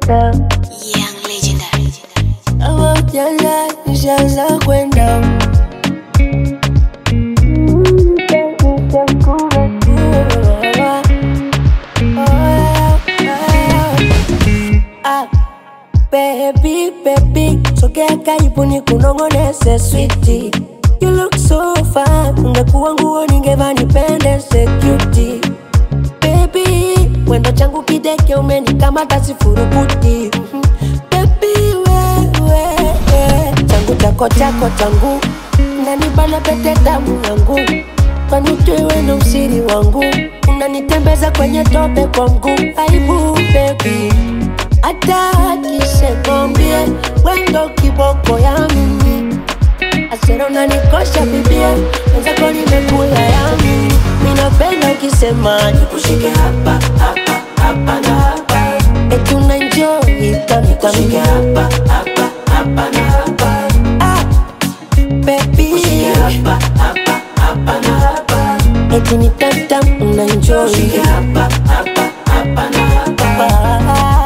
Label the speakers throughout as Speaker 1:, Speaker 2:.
Speaker 1: kwenda
Speaker 2: Young legendary.
Speaker 1: kama jana nishaanza kwenda Ah, Baby, baby, sogea karibu ni kunongonese switi You look so fine, ungekuwa nguo ningevaa nipendeze cutie Baby, wendo changu kideke umenikamata sifurukuti Mhm. Baby, wewe changu chako chako changu unanibana pete damu yangu kwani ujui wendo usiri wangu unanitembeza kwenye tope kwa mguu aibu baby hata akisekombie wendo kiboko ya mimi asera unanikosha bibia wenzako nimekula yami minapenda ukisema nikushike hapa hapa hapa na hapa eti unaenjoy tamtamshike hapa hapa hapa na hapa ah, baby hapa hapa hapa na hapa eti ni tamtam unaenjoy hapa hapa hapa na hapa hapa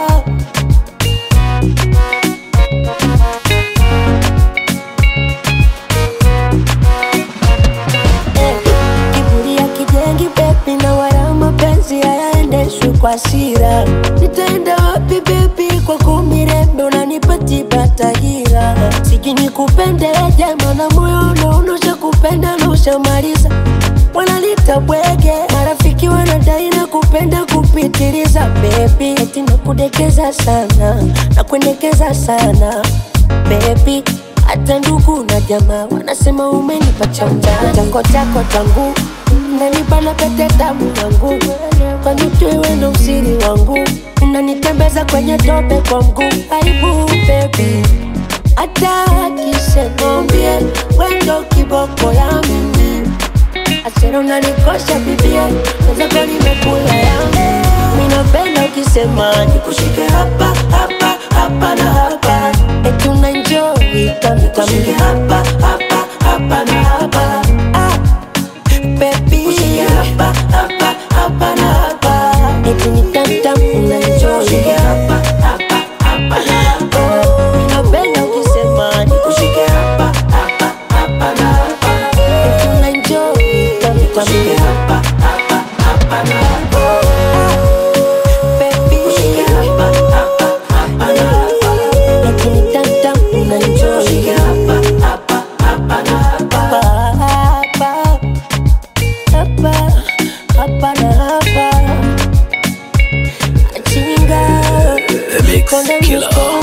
Speaker 1: Eh, kiburi ya kijengi bebi na wala mapenzi hayaendeshwi kwa sira nitaenda wapi bebi kwa kumirembe unanipatiba tahira siji nikupende jema na moyo unaonosha kupenda na ushamaliza wanalita bwege marafiki wanadai na kupenda kupitiliza bebi eti nakudekeza sana na kuendekeza sana bebi hata ndugu na jamaa wanasema umenipa chanja chango chako changu nanibana pete damu yangu kwani ujui wendo usiri wangu unanitembeza kwenye tope kwa mguu aibu bebi hata akisekombie wendo kiboko ya mimi asera unanikosha bibia wenzako nimekula yangu minapenda ukisema nikushike hapa hapa hapa na hapa eti unaenjoy tamtamshike hapa hapa hapa na hapa ah, baby hapa hapa hapa na hapa eti ni tamtam unaenjoy hapa hapa hapa na hapa minapenda ukisema nikushike hapa hapa hapa na hapa eti unaenjoy tamtamshike hapa hapa hapa na hapa baby hapa hapa hapa na hapa eti ni tamtam unaenjoy hapa hapa hapa na hapa hapa hapa hapa na hapa chinga
Speaker 3: The Mix
Speaker 1: Konde
Speaker 3: Killer.
Speaker 1: mkono